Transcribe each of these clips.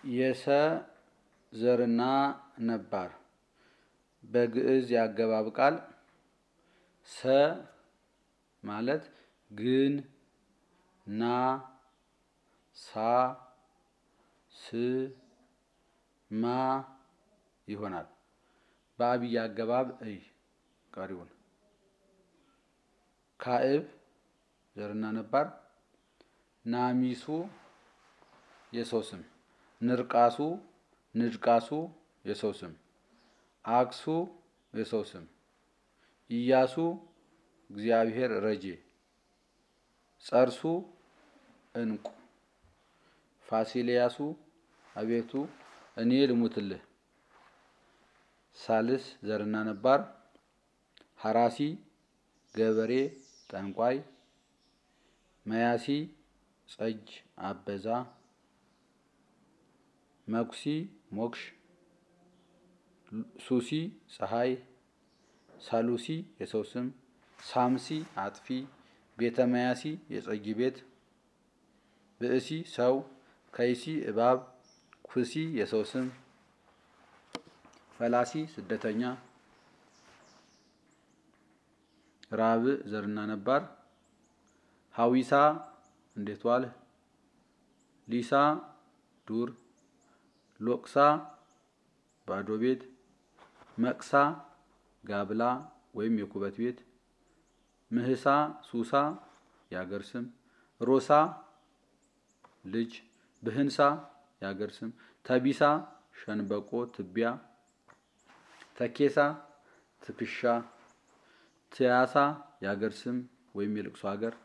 የሰ ዘርና ነባር በግዕዝ ያገባብ ቃል ሰ ማለት ግን፣ ና፣ ሳ፣ ስ፣ ማ ይሆናል። በአብይ አገባብ እይ ቀሪውን ካዕብ ዘርና ነባር ናሚሱ የሰው ስም ንርቃሱ ንድቃሱ የሰው ስም አክሱ የሰው ስም ኢያሱ እግዚአብሔር ረጄ ጸርሱ እንቁ ፋሲልያሱ አቤቱ እኔ ልሙትልህ ሳልስ ዘርና ነባር ሐራሲ ገበሬ ጠንቋይ መያሲ ጸጅ አበዛ መኩሲ ሞክሽ ሱሲ ፀሐይ ሳሉሲ የሰው ስም ሳምሲ አጥፊ ቤተ መያሲ የጸጊ ቤት ብእሲ ሰው ከይሲ እባብ ኩሲ የሰው ስም ፈላሲ ስደተኛ ራብዕ ዘርና ነባር ሀዊሳ እንዴት ዋልህ ሊሳ ዱር ሎቅሳ ባዶ ቤት መቅሳ ጋብላ ወይም የኩበት ቤት ምህሳ ሱሳ የአገር ስም ሮሳ ልጅ ብህንሳ የአገር ስም ተቢሳ ሸንበቆ ትቢያ ተኬሳ ትከሻ ትያሳ የአገር ስም ወይም የልቅሶ ሀገር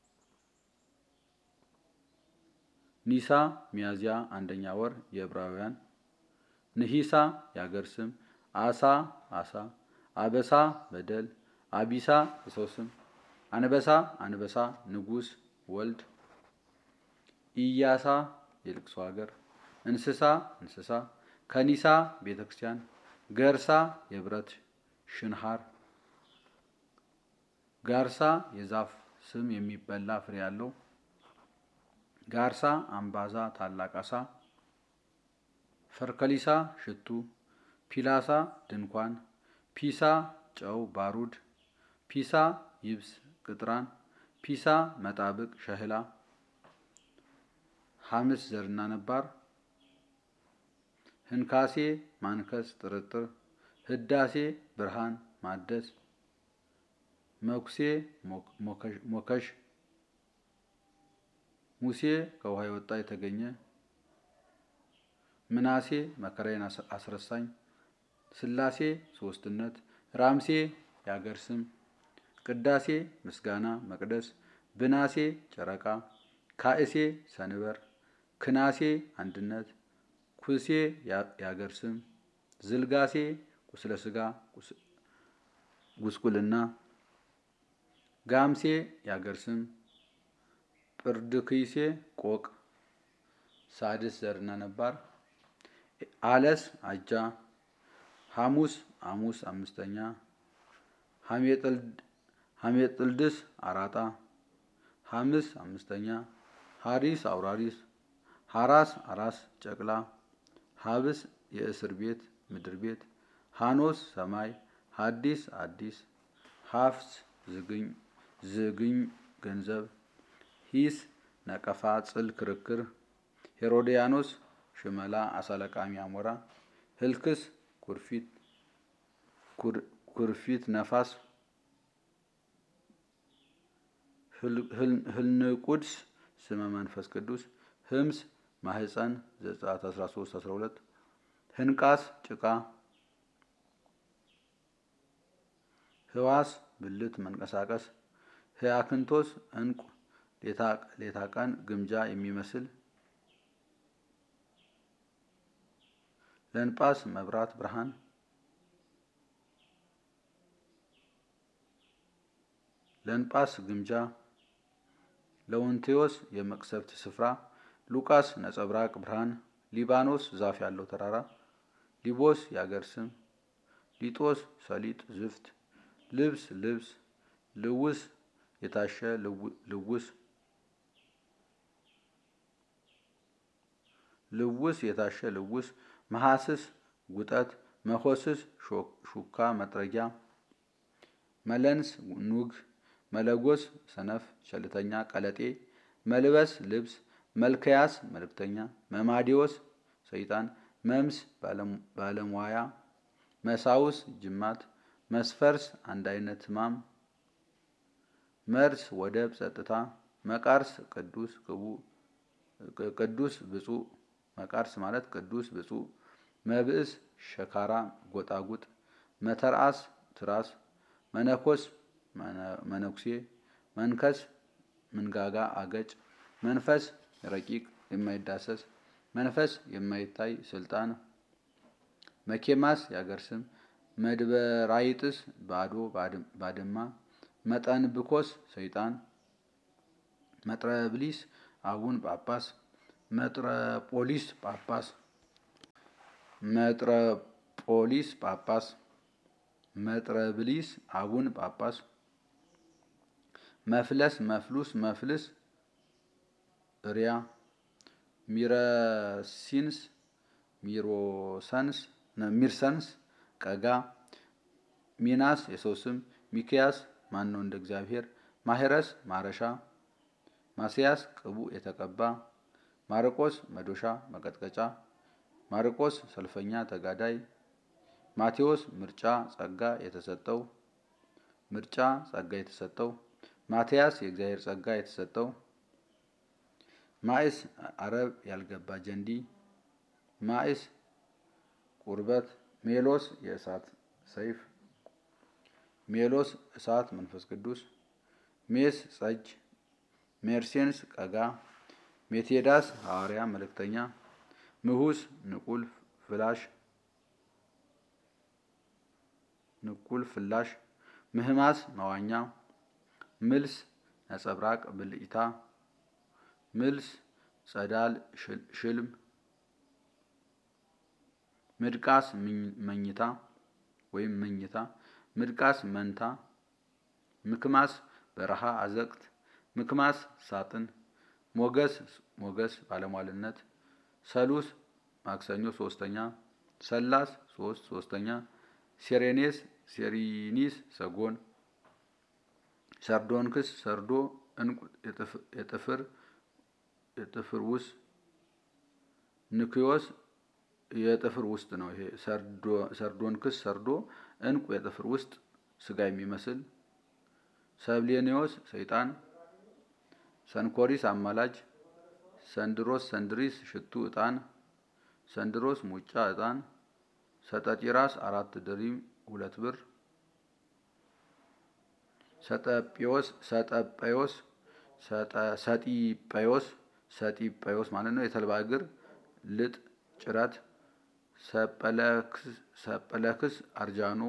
ኒሳ ሚያዝያ አንደኛ ወር የዕብራውያን ንሂሳ የአገር ስም አሳ አሳ አበሳ በደል አቢሳ የሰው ስም አንበሳ አንበሳ ንጉስ ወልድ ኢያሳ የልቅሶ ሀገር እንስሳ እንስሳ ከኒሳ ቤተ ክርስቲያን ገርሳ የብረት ሽንሃር ጋርሳ የዛፍ ስም የሚበላ ፍሬ ያለው ጋርሳ አምባዛ ታላቅ አሳ ፈርከሊሳ ሽቱ ፒላሳ ድንኳን ፒሳ ጨው ባሩድ ፒሳ ይብስ ቅጥራን ፒሳ መጣብቅ ሸህላ ሐምስ ዘርና ነባር ህንካሴ ማንከስ ጥርጥር ህዳሴ ብርሃን ማደስ መኩሴ ሞከሽ ሙሴ ከውሃ የወጣ የተገኘ ምናሴ መከራዬን አስረሳኝ ስላሴ ሶስትነት ራምሴ የአገር ስም ቅዳሴ ምስጋና መቅደስ ብናሴ ጨረቃ ካእሴ ሰንበር ክናሴ አንድነት ኩሴ የአገር ስም ዝልጋሴ ቁስለ ስጋ ጉስቁልና ጋምሴ የአገር ስም ጵርድክይሴ ቆቅ ሳድስ ዘርና ነባር አለስ አጃ ሐሙስ ሐሙስ አምስተኛ ሐሜጥልድስ አራጣ ሐምስ አምስተኛ ሐሪስ አውራሪስ ሐራስ አራስ ጨቅላ ሀብስ የእስር ቤት ምድር ቤት ሐኖስ ሰማይ ሐዲስ አዲስ ሀፍስ ዝግኝ ዝግኝ ገንዘብ ሂስ ነቀፋ ጽል ክርክር ሄሮዲያኖስ ሽመላ አሳለቃሚ አሞራ ህልክስ ኩርፊት ኩርፊት ነፋስ ህልንቁድስ ስመ መንፈስ ቅዱስ ህምስ ማህፀን ዘጸአት 13 12 ህንቃስ ጭቃ ህዋስ ብልት መንቀሳቀስ ህያክንቶስ እንቁ ሌታ ቀን ግምጃ የሚመስል ለንጳስ መብራት ብርሃን ለንጳስ ግምጃ ለወንቴዎስ የመቅሰፍት ስፍራ ሉቃስ ነጸብራቅ ብርሃን ሊባኖስ ዛፍ ያለው ተራራ ሊቦስ የአገር ስም ሊጦስ ሰሊጥ ዝፍት ልብስ ልብስ ልውስ የታሸ ልውስ ልውስ የታሸ ልውስ መሐስስ ጉጠት መኮስስ ሹካ መጥረጊያ መለንስ ኑግ መለጎስ ሰነፍ ቸልተኛ ቀለጤ መልበስ ልብስ መልከያስ መልእክተኛ መማዲዎስ ሰይጣን መምስ ባለሟያ መሳውስ ጅማት መስፈርስ አንድ አይነት ህማም መርስ ወደብ ጸጥታ መቃርስ ቅዱስ ቅዱስ ብፁዕ መቃርስ ማለት ቅዱስ ብፁዕ መብእስ ሸካራ ጎጣጉጥ መተርአስ ትራስ መነኮስ መነኩሴ መንከስ ምንጋጋ አገጭ መንፈስ ረቂቅ የማይዳሰስ መንፈስ የማይታይ ስልጣን መኬማስ የአገር ስም መድበራይጥስ ባዶ ባድማ መጠንብኮስ ሰይጣን መጥረብሊስ አቡን ጳጳስ መጥረጶሊስ ጳጳስ መጥረጶሊስ ጳጳስ መጥረብሊስ አቡን ጳጳስ መፍለስ መፍሉስ መፍልስ ሪያ ሚረሲንስ ሚሮሰንስ ሚርሰንስ ቀጋ ሚናስ የሰው ስም ሚክያስ ማን ነው እንደ እግዚአብሔር ማሄረስ ማረሻ ማስያስ ቅቡ የተቀባ ማርቆስ መዶሻ መቀጥቀጫ ማርቆስ ሰልፈኛ ተጋዳይ ማቴዎስ ምርጫ ጸጋ የተሰጠው ምርጫ ጸጋ የተሰጠው ማትያስ የእግዚአብሔር ጸጋ የተሰጠው ማይስ አረብ ያልገባ ጀንዲ ማይስ ቁርበት ሜሎስ የእሳት ሰይፍ ሜሎስ እሳት መንፈስ ቅዱስ ሜስ ጸጅ ሜርሴንስ ቀጋ ሜቴዳስ ሐዋርያ መልእክተኛ ምሁስ ንቁል ፍላሽ ንቁል ፍላሽ ምህማስ መዋኛ ምልስ ነጸብራቅ ብልጭታ ምልስ ጸዳል ሽልም ምድቃስ መኝታ ወይም መኝታ ምድቃስ መንታ ምክማስ በረሃ አዘቅት ምክማስ ሳጥን ሞገስ ሞገስ ባለሟልነት ሰሉስ ማክሰኞ ሶስተኛ ሰላስ ሶስት ሶስተኛ ሴሬኔስ ሴሪኒስ ሰጎን ሰርዶንክስ ሰርዶ እንቁ የጥፍር የጥፍር ውስጥ ንክዮስ የጥፍር ውስጥ ነው። ይሄ ሰርዶንክስ ሰርዶ እንቁ የጥፍር ውስጥ ስጋ የሚመስል ሰብሌኔዎስ ሰይጣን ሰንኮሪስ አማላጅ ሰንድሮስ ሰንድሪስ ሽቱ ዕጣን ሰንድሮስ ሙጫ ዕጣን ሰጠጢራስ አራት ድሪም ሁለት ብር ሰጠጴዎስ ሰጠጴዎስ ሰጢጴዎስ ሰጢጴዎስ ማለት ነው። የተልባ እግር ልጥ ጭረት ሰጰለክስ አርጃኖ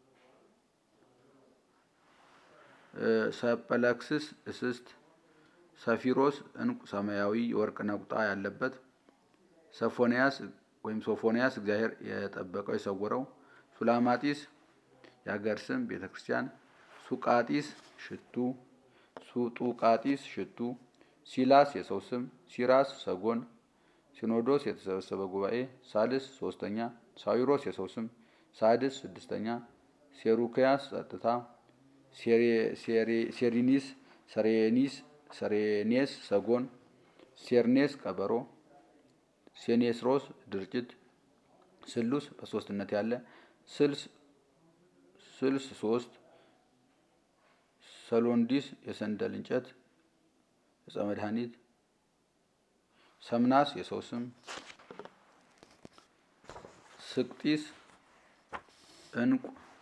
ሰጰለክስስ እስስት ሰፊሮስ እንቁ ሰማያዊ የወርቅ ነቁጣ ያለበት ሰፎንያስ ወይም ሶፎንያስ እግዚአብሔር የጠበቀው የሰወረው ሱላማጢስ የሀገር ስም ቤተ ክርስቲያን ሱቃጢስ ሽቱ ሱጡቃጢስ ሽቱ ሲላስ የሰው ስም ሲራስ ሰጎን ሲኖዶስ የተሰበሰበ ጉባኤ ሳልስ ሶስተኛ ሳዊሮስ የሰው ስም ሳድስ ስድስተኛ ሴሩክያስ ጸጥታ ሴሪኒስ ሰሬኒስ ሰሬኔስ ሰጎን ሴርኔስ ቀበሮ ሴኔስሮስ ድርጭት ስሉስ በሶስትነት ያለ ስልስ ስልስ ሶስት ሰሎንዲስ የሰንደል እንጨት ዕፀ መድኃኒት ሰምናስ የሰው ስም ስቅጢስ እንቁ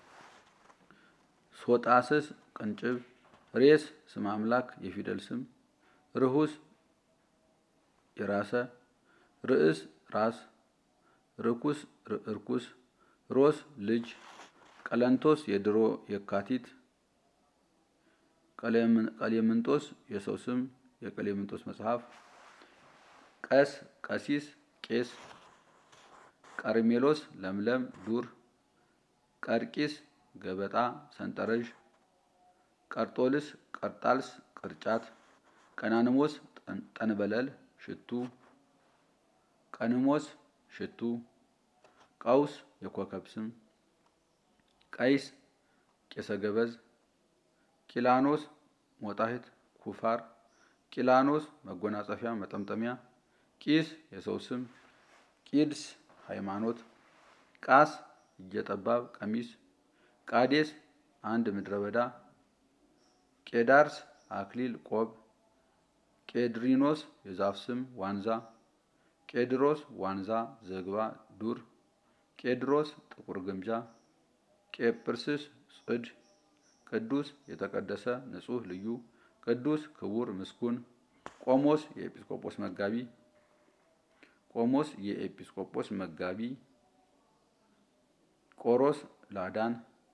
ሶጣስስ ቅንጭብ ሬስ ስም አምላክ የፊደል ስም ርሁስ የራሰ ርዕስ ራስ ርኩስ እርኩስ ሮስ ልጅ ቀለንቶስ የድሮ የካቲት ቀሌምንጦስ የሰው ስም የቀሌምንጦስ መጽሐፍ ቀስ ቀሲስ ቄስ ቀርሜሎስ ለምለም ዱር ቀርቂስ ገበጣ ሰንጠረዥ ቀርጦልስ ቀርጣልስ ቅርጫት ቀናንሞስ ጠንበለል ሽቱ ቀንሞስ ሽቱ ቀውስ የኮከብ ስም ቀይስ ቄሰ ገበዝ ቂላኖስ ሞጣሂት ኩፋር ቂላኖስ መጎናጸፊያ መጠምጠሚያ ቂስ የሰው ስም ቂድስ ሃይማኖት ቃስ እጀጠባብ ቀሚስ ቃዴስ አንድ ምድረ በዳ ቄዳርስ አክሊል ቆብ ቄድሪኖስ የዛፍ ስም ዋንዛ ቄድሮስ ዋንዛ ዘግባ ዱር ቄድሮስ ጥቁር ግምጃ ቄጵርስስ ጽድ ቅዱስ የተቀደሰ ንጹሕ ልዩ ቅዱስ ክቡር ምስጉን ቆሞስ የኤጲስቆጶስ መጋቢ ቆሞስ የኤጲስቆጶስ መጋቢ ቆሮስ ላዳን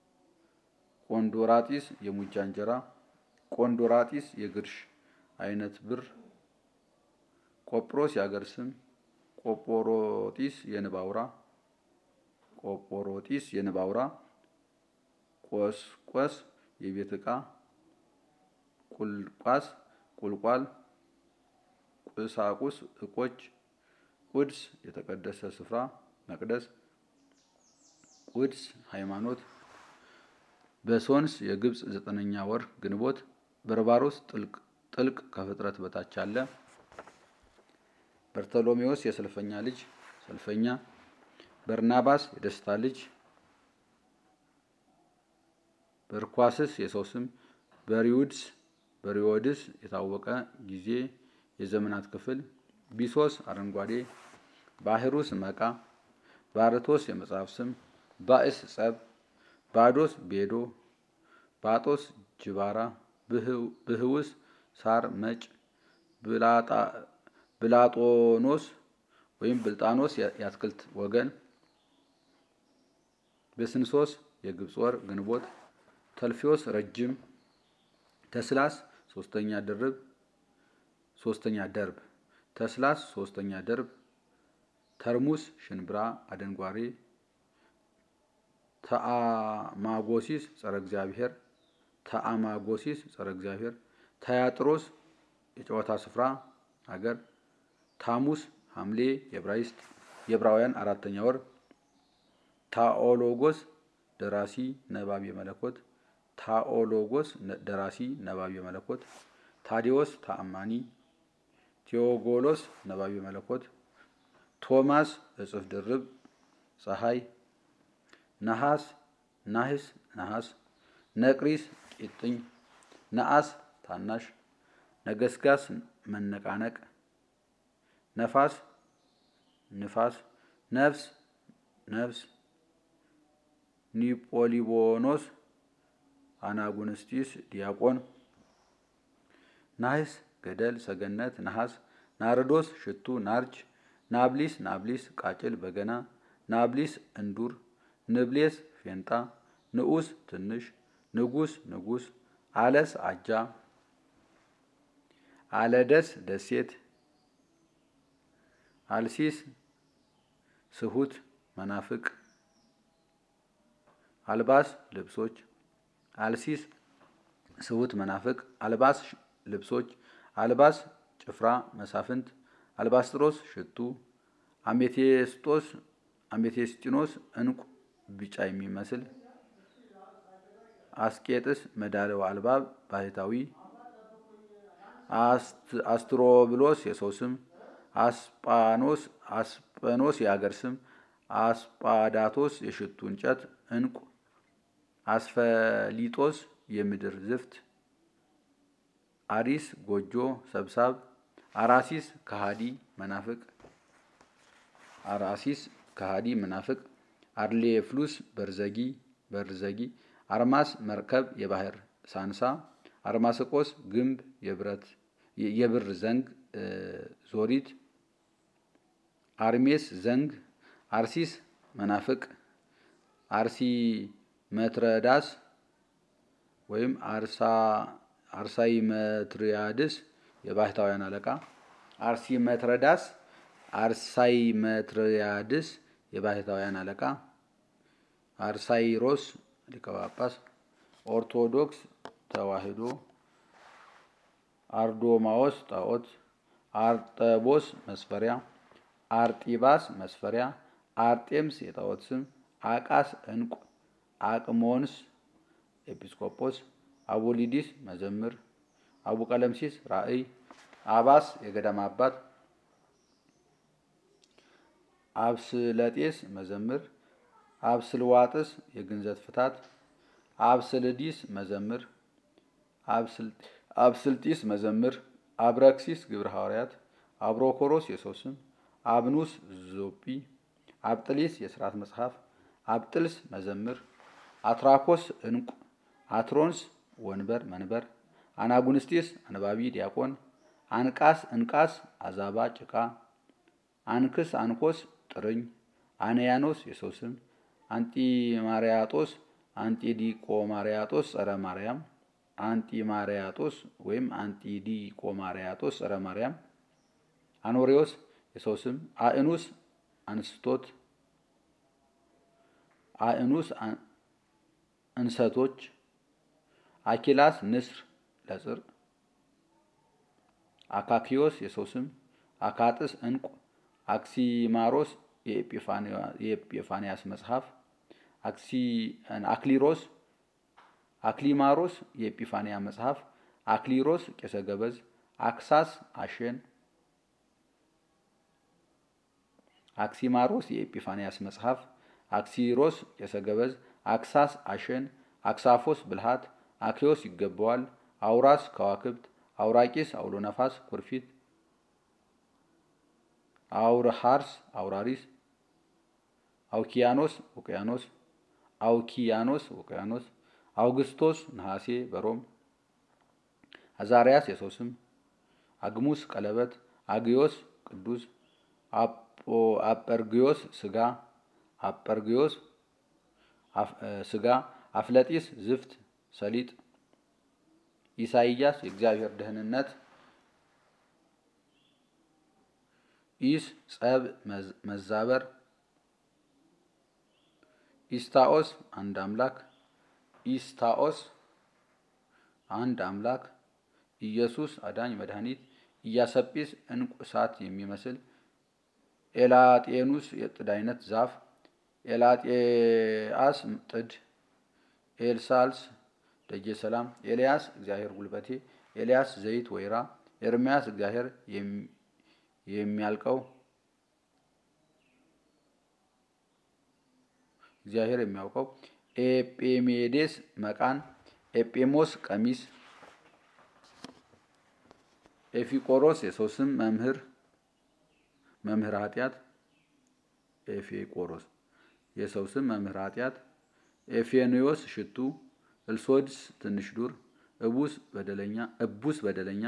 ቆንዶራጢስ የሙጃ እንጀራ ቆንዶራጢስ የግርሽ አይነት ብር ቆጵሮስ የአገር ስም ቆጶሮጢስ የንብ አውራ ቆጶሮጢስ የንብ አውራ ቆስቆስ የቤት ዕቃ ቁልቋስ ቁልቋል ቁሳቁስ ዕቆች ቁድስ የተቀደሰ ስፍራ መቅደስ ቁድስ ሃይማኖት በሶንስ የግብፅ ዘጠነኛ ወር ግንቦት በርባሮስ ጥልቅ ከፍጥረት በታች አለ በርተሎሜዎስ የሰልፈኛ ልጅ ሰልፈኛ በርናባስ የደስታ ልጅ በርኳስስ የሰው ስም በሪውድስ በሪዎድስ የታወቀ ጊዜ የዘመናት ክፍል ቢሶስ አረንጓዴ ባህሩስ መቃ ባርቶስ የመጽሐፍ ስም ባእስ ጸብ ባዶስ ቤዶ ባጦስ ጅባራ ብህውስ ሳር መጭ ብላጦኖስ ወይም ብልጣኖስ የአትክልት ወገን በስንሶስ የግብፅ ወር ግንቦት ተልፊዮስ ረጅም ተስላስ ሶስተኛ ድርብ ሶስተኛ ደርብ ተስላስ ሶስተኛ ደርብ ተርሙስ ሽንብራ አደንጓሬ ተአማጎሲስ ጸረ እግዚአብሔር ተአማጎሲስ ጸረ እግዚአብሔር ተያጥሮስ የጨዋታ ስፍራ ሀገር ታሙስ ሐምሌ የዕብራይስጥ የዕብራውያን አራተኛ ወር ታኦሎጎስ ደራሲ ነባቢ መለኮት ታኦሎጎስ ደራሲ ነባቢ መለኮት ታዲዎስ ተአማኒ ቴዎጎሎስ ነባቢ መለኮት ቶማስ እጽፍ ድርብ ፀሐይ ነሐስ ናህስ ነሐስ ነቅሪስ ቂጥኝ ነአስ ታናሽ ነገስጋስ መነቃነቅ ነፋስ ንፋስ ነፍስ ነፍስ ኒጶሊቦኖስ አናጉንስጢስ ዲያቆን ናህስ ገደል ሰገነት ነሐስ ናርዶስ ሽቱ ናርጅ ናብሊስ ናብሊስ ቃጭል በገና ናብሊስ እንዱር ንብሌስ ፌንጣ ንዑስ ትንሽ ንጉስ ንጉስ አለስ አጃ አለደስ ደሴት አልሲስ ስሁት መናፍቅ አልባስ ልብሶች አልሲስ ስሁት መናፍቅ አልባስ ልብሶች አልባስ ጭፍራ መሳፍንት አልባስጥሮስ ሽቱ አሜቴስጦስ አሜቴስጢኖስ እንቁ ቢጫ የሚመስል አስቄጥስ መዳለው አልባብ ባህታዊ አስትሮብሎስ የሰው ስም አስጳኖስ አስጳኖስ የአገር ስም አስጳዳቶስ የሽቱ እንጨት እንቁ አስፈሊጦስ የምድር ዝፍት አሪስ ጎጆ ሰብሳብ አራሲስ ከሃዲ መናፍቅ አራሲስ ከሃዲ መናፍቅ አርሌፍሉስ በርዘጊ በርዘጊ አርማስ መርከብ የባህር ሳንሳ አርማስቆስ ግንብ የብረት የብር ዘንግ ዞሪት አርሜስ ዘንግ አርሲስ መናፍቅ አርሲ መትረዳስ ወይም አርሳይ መትሪያድስ የባህታውያን አለቃ አርሲ መትረዳስ አርሳይ መትሪያድስ የባህታውያን አለቃ አርሳይሮስ ሊቀ ጳጳስ ኦርቶዶክስ ተዋሕዶ አርዶማዎስ ጣዖት አርጠቦስ መስፈሪያ አርጢባስ መስፈሪያ፣ አርጤምስ የጣዖት ስም፣ አቃስ ዕንቁ፣ አቅሞንስ ኤጲስቆጶስ፣ አቡሊዲስ መዘምር፣ አቡቀለምሲስ ራእይ፣ አባስ የገዳም አባት፣ አብስለጤስ መዘምር፣ አብስልዋጥስ የግንዘት ፍታት፣ አብስልዲስ መዘምር፣ አብስልጢስ መዘምር፣ አብረክሲስ ግብረ ሐዋርያት፣ አብሮኮሮስ የሰው ስም፣ አብኑስ ዞጲ፣ አብጥሊስ የሥርዓት መጽሐፍ፣ አብጥልስ መዘምር፣ አትራኮስ ዕንቁ፣ አትሮንስ ወንበር መንበር፣ አናጉንስጢስ አንባቢ ዲያቆን፣ አንቃስ እንቃስ አዛባ ጭቃ፣ አንክስ አንኮስ ጥርኝ፣ አንያኖስ የሰው ስም፣ አንጢማርያጦስ አንጢዲቆማርያጦስ ጸረ ማርያም፣ አንጢማርያጦስ ወይም አንጢዲቆማርያጦስ ጸረ ማርያም፣ አኖሬዎስ የሰው ስም፣ አእኑስ አንስቶት፣ አእኑስ እንሰቶች፣ አኪላስ ንስር ለጽር፣ አካኪዮስ የሰው ስም፣ አካጥስ ዕንቁ፣ አክሲማሮስ የኤጲፋንያስ መጽሐፍ፣ አክሊሮስ አክሊማሮስ የኤጲፋንያ መጽሐፍ፣ አክሊሮስ ቄሰ ገበዝ፣ አክሳስ አሸን፣ አክሲማሮስ የኤጲፋንያስ መጽሐፍ፣ አክሲሮስ ቄሰ ገበዝ፣ አክሳስ አሸን፣ አክሳፎስ ብልሃት፣ አክዮስ ይገባዋል፣ አውራስ ከዋክብት፣ አውራቂስ አውሎ ነፋስ ኩርፊት፣ አውርሃርስ አውራሪስ፣ አውኪያኖስ ውቅያኖስ፣ አውኪያኖስ ውቅያኖስ፣ አውግስቶስ ነሐሴ በሮም፣ አዛርያስ የሰው ስም፣ አግሙስ ቀለበት፣ አግዮስ ቅዱስ፣ አጰርግዮስ ስጋ፣ አጰርግዮስ ስጋ፣ አፍለጢስ ዝፍት ሰሊጥ፣ ኢሳይያስ የእግዚአብሔር ደህንነት፣ ኢስ ጸብ መዛበር፣ ኢስታኦስ አንድ አምላክ፣ ኢስታኦስ አንድ አምላክ፣ ኢየሱስ አዳኝ መድኃኒት፣ ኢያሰጲስ ዕንቁ እሳት የሚመስል፣ ኤላጤኑስ የጥድ አይነት ዛፍ፣ ኤላጤአስ ጥድ፣ ኤልሳልስ ደጀ ሰላም፣ ኤልያስ እግዚአብሔር ጉልበቴ፣ ኤልያስ ዘይት ወይራ፣ ኤርምያስ እግዚአብሔር የሚያልቀው እግዚአብሔር የሚያውቀው፣ ኤጴሜዴስ መቃን፣ ኤጴሞስ ቀሚስ፣ ኤፊቆሮስ የሰው ስም መምህር መምህር ኃጢአት፣ ኤፌቆሮስ የሰው ስም መምህር ኃጢአት፣ ኤፌኖዮስ ሽቱ፣ እልሶድስ ትንሽ ዱር፣ እቡስ በደለኛ እቡስ በደለኛ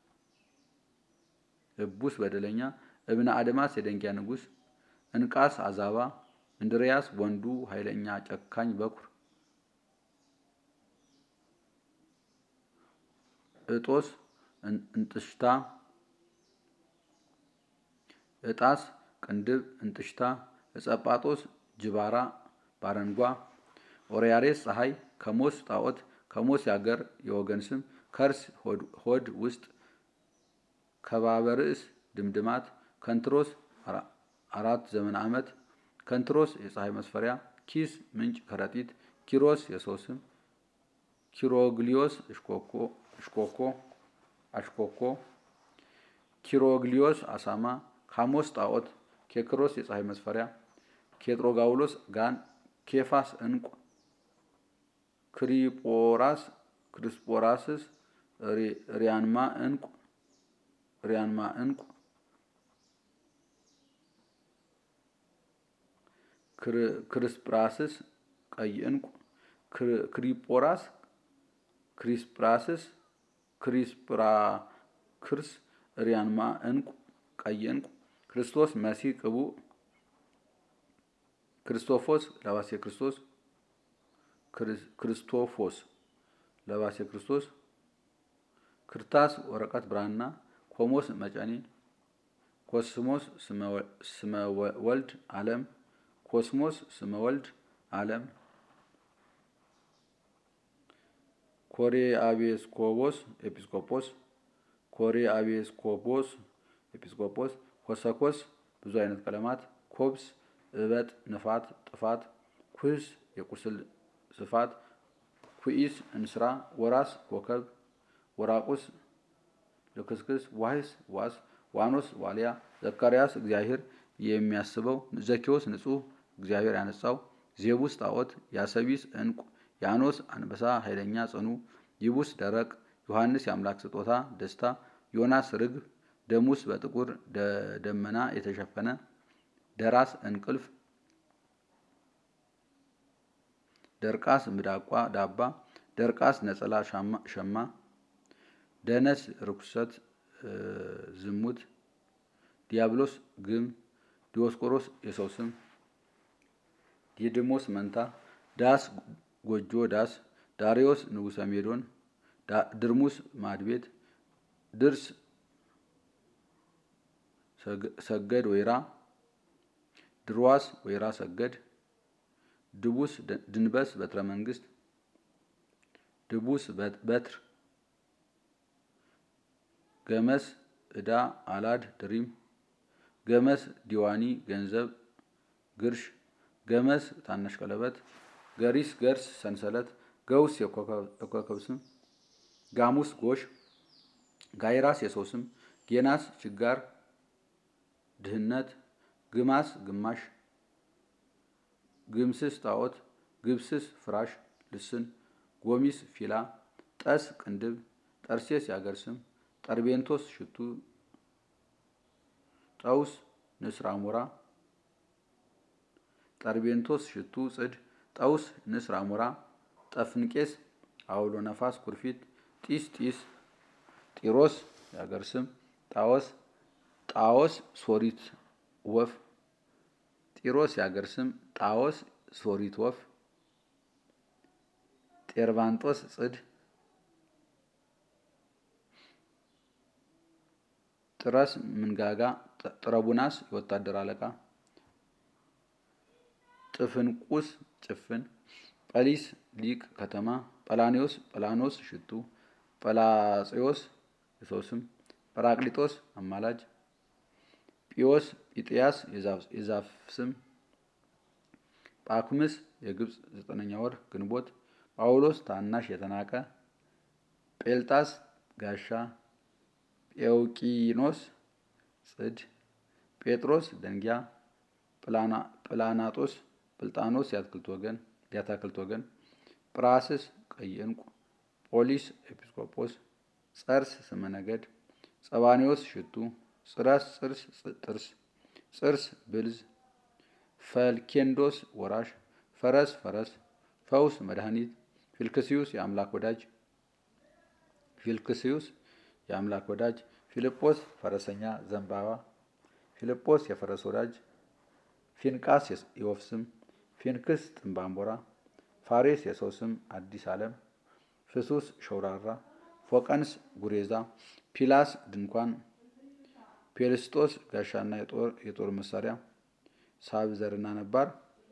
እቡስ በደለኛ፣ እብነ አድማስ የደንጊያ ንጉሥ፣ እንቃስ አዛባ፣ እንድርያስ ወንዱ ኃይለኛ ጨካኝ በኩር፣ እጦስ እንጥሽታ፣ እጣስ ቅንድብ እንጥሽታ፣ እጸጳጦስ ጅባራ ባረንጓ፣ ኦርያሬስ ፀሐይ፣ ከሞስ ጣዖት፣ ከሞስ ያገር የወገን ስም፣ ከርስ ሆድ ውስጥ ከባበ ርእስ ድምድማት፣ ከንትሮስ አራት ዘመን ዓመት፣ ከንትሮስ የፀሐይ መስፈሪያ፣ ኪስ ምንጭ ከረጢት፣ ኪሮስ የሰው ስም፣ ኪሮግሊዮስ እሽኮኮ አሽኮኮ፣ ኪሮግሊዮስ አሳማ፣ ካሞስ ጣዖት፣ ኬክሮስ የፀሐይ መስፈሪያ፣ ኬጥሮጋውሎስ ጋን፣ ኬፋስ ዕንቁ፣ ክሪጶራስ ክርስጶራስስ ሪያንማ ዕንቁ ሪያንማ ዕንቁ ክርስጵራስስ ቀይ ዕንቁ ክሪጶራስ ክሪስጵራስስ ክሪስጵራ ክርስ ሪያንማ ዕንቁ ቀይ ዕንቁ ክርስቶስ መሲህ ቅቡእ ክርስቶፎስ ለባሴ ክርስቶስ ክርስቶፎስ ለባሴ ክርስቶስ ክርታስ ወረቀት ብራና ኮሞስ መጨኔ ኮስሞስ ስመ ወልድ ዓለም ኮስሞስ ስመ ወልድ ዓለም ኮሬ አቤስኮቦስ ኤጲስቆጶስ ኮሬ አቤስኮቦስ ኤጲስቆጶስ ኮሰኮስ ብዙ አይነት ቀለማት ኮብስ፣ እበጥ፣ ንፋት፣ ጥፋት፣ ኩህስ የቁስል ስፋት፣ ኩኢስ እንስራ፣ ወራስ ኮከብ፣ ወራቁስ ልክስክስ፣ ዋህስ ዋስ፣ ዋኖስ ዋልያ፣ ዘካርያስ እግዚአብሔር የሚያስበው፣ ዘኬዎስ ንጹሕ እግዚአብሔር ያነጻው፣ ዜቡስ ጣዖት፣ ያሰቢስ ዕንቁ፣ ያኖስ አንበሳ ኃይለኛ ጽኑ፣ ይቡስ ደረቅ፣ ዮሐንስ የአምላክ ስጦታ ደስታ፣ ዮናስ ርግብ፣ ደሙስ በጥቁር ደመና የተሸፈነ፣ ደራስ እንቅልፍ፣ ደርቃስ ምዳቋ ዳባ፣ ደርቃስ ነጸላ ሸማ፣ ደነስ ርኩሰት ዝሙት፣ ዲያብሎስ ግም፣ ዲዮስቆሮስ የሰው ስም፣ ዲድሞስ መንታ፣ ዳስ ጎጆ ዳስ፣ ዳሪዮስ ንጉሰ ሜዶን፣ ድርሙስ ማድቤት፣ ድርስ ሰገድ ወይራ፣ ድርዋስ ወይራ ሰገድ፣ ድቡስ ድንበስ በትረ መንግስት፣ ድቡስ በትር፣ ገመስ ዕዳ አላድ ድሪም፣ ገመስ ዲዋኒ ገንዘብ ግርሽ፣ ገመስ ታናሽ ቀለበት፣ ገሪስ ገርስ ሰንሰለት፣ ገውስ የኮከብ ስም፣ ጋሙስ ጎሽ፣ ጋይራስ የሰው ስም፣ ጌናስ ችጋር ድህነት፣ ግማስ ግማሽ፣ ግምስስ ጣዖት፣ ግብስስ ፍራሽ ልስን፣ ጎሚስ ፊላ፣ ጠስ ቅንድብ፣ ጠርሴስ የአገር ስም፣ ጠርቤንቶስ ሽቱ፣ ጠውስ ንስር አሞራ፣ ጠርቤንቶስ ሽቱ ጽድ፣ ጠውስ ንስር አሞራ፣ ጠፍንቄስ አውሎ ነፋስ ኩርፊት፣ ጢስ ጢስ፣ ጢሮስ የአገር ስም፣ ጣዖስ ጣዖስ ሶሪት ወፍ፣ ጢሮስ የአገር ስም፣ ጣዖስ ሶሪት ወፍ፣ ጤርባንጦስ ጽድ፣ ጥረስ ምንጋጋ፣ ጥረቡናስ የወታደር አለቃ፣ ጥፍንቁስ ጭፍን፣ ጰሊስ ሊቅ ከተማ፣ ጰላኔዎስ ጰላኖስ ሽቱ፣ ጰላጼዎስ የሰው ስም፣ ጰራቅሊጦስ አማላጅ ጲዮስ ጲጥያስ የዛፍ ስም፣ ጳኩምስ የግብፅ ዘጠነኛ ወር ግንቦት፣ ጳውሎስ ታናሽ የተናቀ፣ ጴልጣስ ጋሻ፣ ጴውቂኖስ ጽድ፣ ጴጥሮስ ደንጊያ፣ ጵላናጦስ ጵልጣኖስ የአትክልት ወገን የአታክልት ወገን፣ ጵራስስ ቀይ ዕንቁ፣ ጶሊስ ኤጲስቆጶስ፣ ጸርስ ስመ ነገድ፣ ጸባኔዎስ ሽቱ ጽረስ ጽርስ ጥርስ ጽርስ ብልዝ ፈልኬንዶስ ወራሽ ፈረስ ፈረስ ፈውስ መድኃኒት ፊልክስዩስ የአምላክ ወዳጅ ፊልክስዩስ የአምላክ ወዳጅ ፊልጶስ ፈረሰኛ ዘንባባ ፊልጶስ የፈረስ ወዳጅ ፊንቃስ የወፍ ስም ፊንክስ ጥንባንቦራ ፋሬስ የሰው ስም አዲስ ዓለም ፍሱስ ሸውራራ ፎቀንስ ጉሬዛ ፒላስ ድንኳን ፔልስጦስ ጋሻና የጦር መሳሪያ ሳብ ዘርና ነባር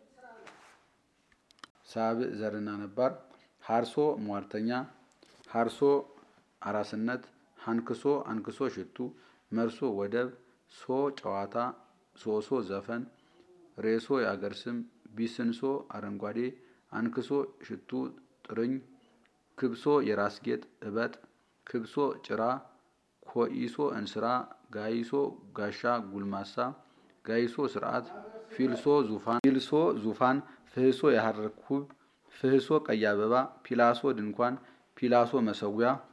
ሳብ ዘርና ነባር ሀርሶ ሟርተኛ ሀርሶ አራስነት ሀንክሶ አንክሶ ሽቱ መርሶ ወደብ ሶ ጨዋታ ሶሶ ዘፈን ሬሶ የአገር ስም ቢስንሶ አረንጓዴ አንክሶ ሽቱ ጥርኝ ክብሶ የራስ ጌጥ እበጥ ክብሶ ጭራ ኮኢሶ እንስራ ጋይሶ ጋሻ ጉልማሳ ጋይሶ ስርዓት ፊልሶ ዙፋን ፊልሶ ዙፋን ፍህሶ የሐር ኩብ ፍህሶ ቀይ አበባ ፒላሶ ድንኳን ፒላሶ መሰዊያ